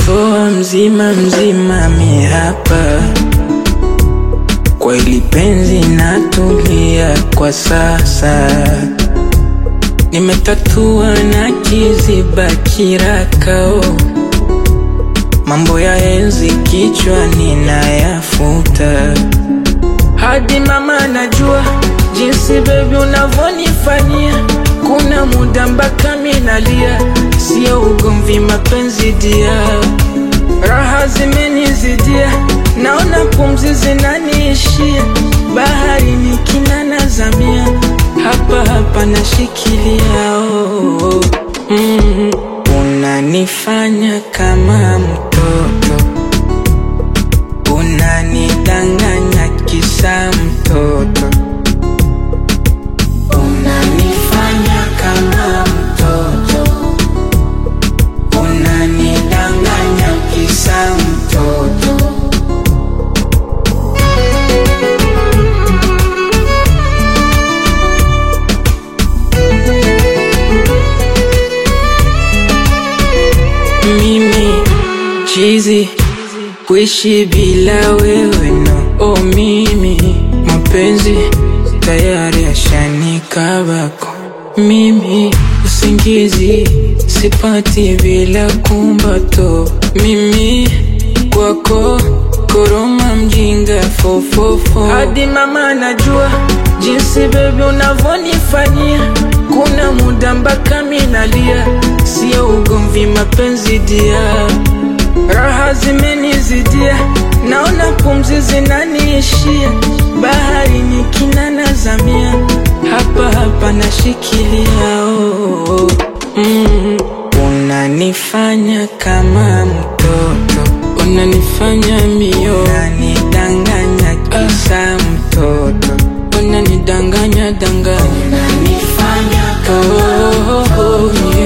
Poa mzima mzima mi hapa kwa ili penzi natulia kwa sasa, nimetatua na kiziba kirakao, mambo ya enzi kichwa ninayafuta, hadi mama najua jinsi bebi unavyonifanyia, kuna muda mpaka minalia, sio ugomvi, mapenzi dia Raha zimenizidia, naona pumzi zinaniishia, bahari ni kina nazamia, hapa hapa nashikilia. Oh, oh. Mm, unanifanya kama mtoto, unanidanganya kisa mtoto, unanifanya kama mtoto unanidanganya kisa mtoto. Mimi chizi kuishi bila wewe no, oh mimi mapenzi tayari yashanikabako mimi usingizi sipati bila kumbato mimi kwako koroma mjinga fofofo hadi mama najua jinsi bebi unavyonifanyia kuna muda mpaka minalia sio ugomvi mapenzi dia raha zimenizidia naona pumzi zinaniishia bahari ni kina nazamia hapa hapa nashikilia oh, oh. Mm, unanifanya kama mtoto, unanifanya mio, unanidanganya kisa mtoto, unanidanganya danganya, unanifanya kama oh, oh, oh,